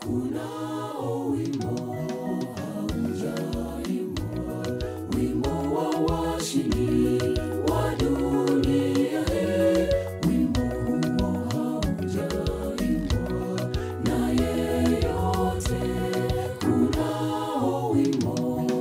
kunao wimbo haujaimbwa, wimbo wa washindi wa dunia hii. Wimbo huo haujaimbwa na yeyote, kunao wimbo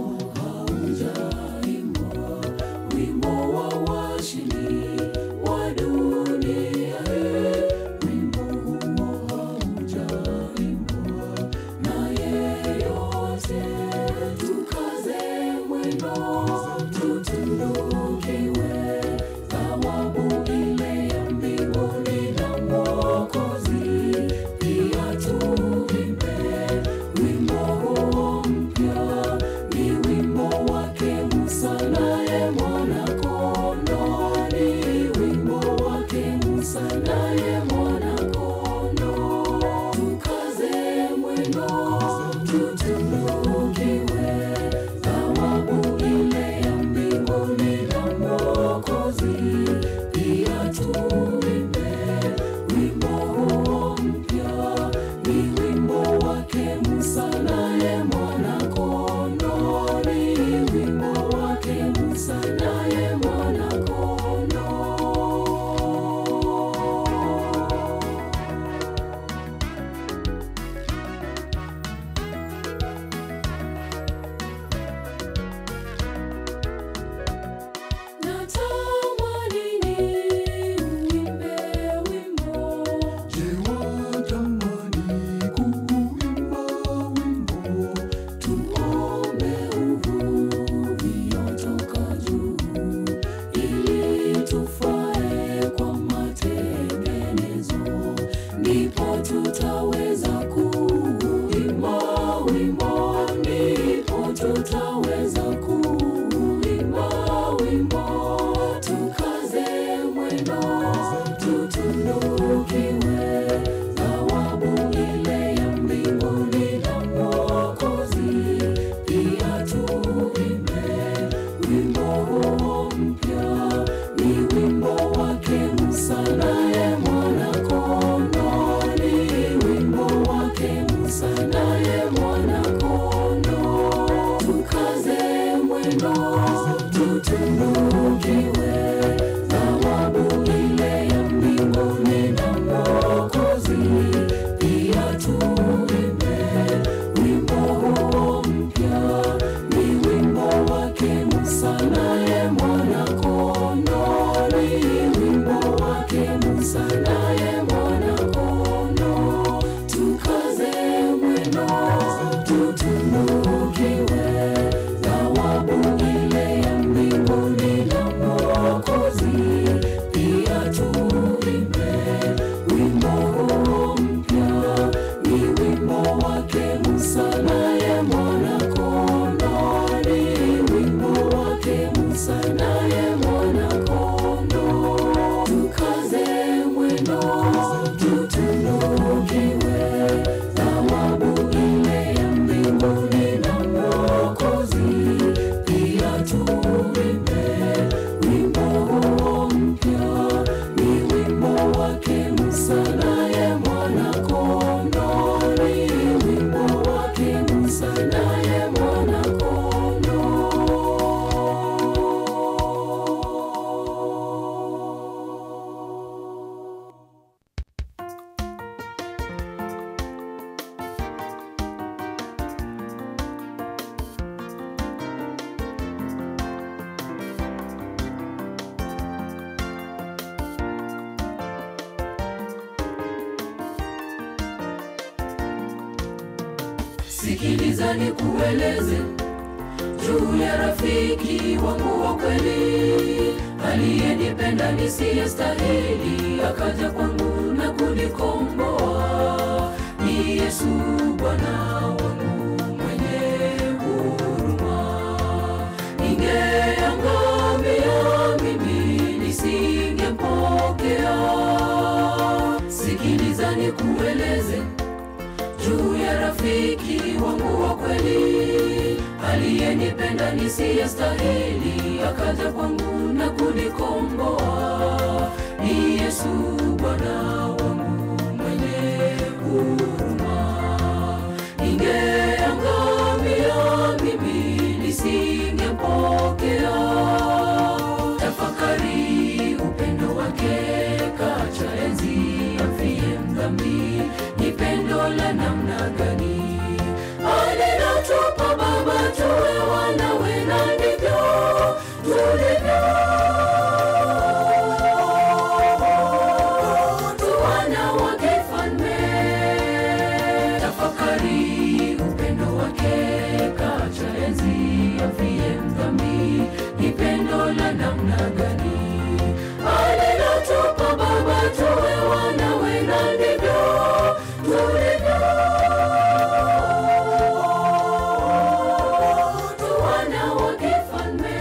haujaimbwa, wimbo wa washindi wa dunia hii. Wimbo huo haujaimbwa na yeyote, tukaze mwendo, tutunukiwe thawabu ile ya mbinguni na Mwokozi. Pia tuimbe wimbo huo mpya, ni wimbo wake Musa naye mwana-kondoo, ni wimbo wake Musa naye mwana-kondoo. Tukaze mwendo, tutunukiwe thawabu ile ya mbinguni na Mwokozi. Pia tuimbe wimbo huo mpya, ni wimbo wake Musa naye mwana-kondoo, ni wimbo wake Musa naye mwana-kondoo. Natamani niuimbe wimbo Je, watamani kuuimba wimbo? tuombe uvuviotoka juu ili tufae kwa matengenezo, ndipo tutaweza kuimba wimbo, ndipo tutaweza kuimba wimbo. Tukaze mwendo, tutunukiwe thawabu ile ya mbinguni na Mwokozi. Pia tuimbe wimbo huo mpya, ni wimbo wake Musa naye mwana-kondoo, ni wimbo wake Musa naye mwana-kondoo. Tukaze mwendo, tutunukiwe thawabu ile ya mbinguni na Mwokozi. Pia tuimbe wimbo huo mpya, ni wimbo wake Musa naye mwana-kondoo, ni wimbo wake Musa naye mwana-kondoo. Tukaze mwendo, tutunukiwe thawabu ile ya mbinguni na Mwokozi. Pia tuimbe wimbo huo mpya, ni wimbo wake Musa naye mwana-kondoo, ni wimbo wake Musa naye mwana-kondoo. Tukaze mwendo, tutunukiwe thawabu ile ya mbinguni na Mwokozi. Pia tuimbe wimbo huo mpya, ni wimbo wake Musa naye mwana-kondoo, ni wimbo wake Musa naye mwana-kondoo. Sikiliza nikueleze juu ya rafiki wangu wa kweli, aliyenipenda nisiyestahili, akaja kwangu na kunikomboa. Ni Yesu Bwana wangu mwenye huruma. Ningeangamia mimi nisingempokea. Sikiliza nikueleze juu ya rafiki wangu wa kweli aliyenipenda nisiyestahili, akaja kwangu na kunikomboa. Ni Yesu Bwana wangu mwenye huruma. afie mdhambi, ni pendo la namna gani alilotupa Baba tuwe wanawe, na ndivyo tulivyo tu wana wa kifalme.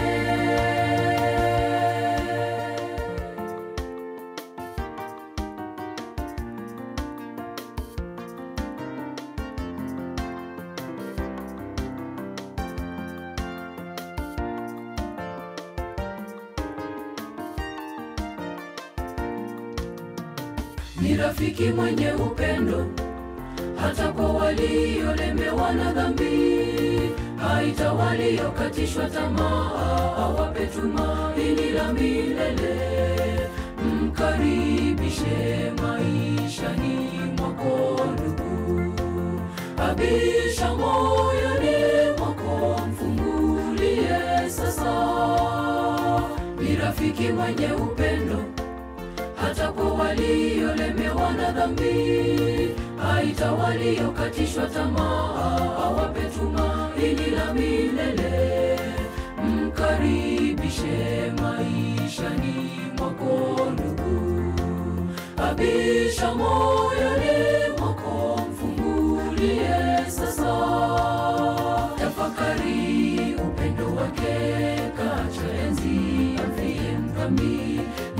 ni rafiki mwenye upendo hata kwa waliolemewa na dhambi, haita waliokatishwa tamaa, awape tumaini la milele. Mkaribishe maishani mwako ndugu, abisha moyoni mwako, mfungulie sasa. Ni rafiki mwenye upendo hata kwa waliolemewa na dhambi, haita waliokatishwa tamaa, awape tumaini la milele. Mkaribishe maishani mwako ndugu, abisha moyoni mwako, mfungulie sasa. Tafakari upendo wake, kacha enzi afie mdhambi